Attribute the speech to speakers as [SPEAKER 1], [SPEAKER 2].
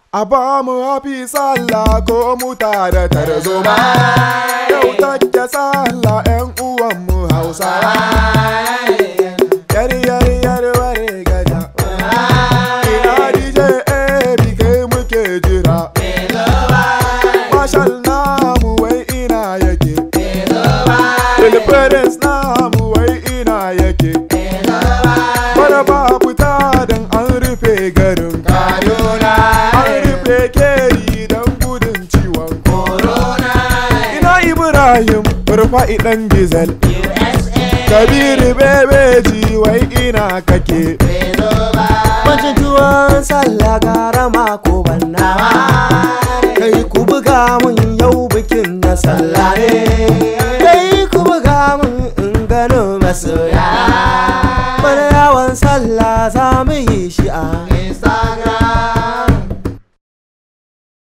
[SPEAKER 1] A ba mu hafi sallah ko mu tare tarzoma. Yau take sallah 'yan uwanmu Hausawa. Yar yar yar ware gaja. Ina DJ Ebi kai muke jira. Marshal namu wai ina yake. Deliverance namu wai ina yake. Bara ba fita don an rufe garin Kaduna. An rufe keri don gudun ciwon corona. Ina Ibrahim Rufa'i ɗan Gizel. Kabiru bebeji wai ina kake.
[SPEAKER 2] Mace tuwon sallah gara mako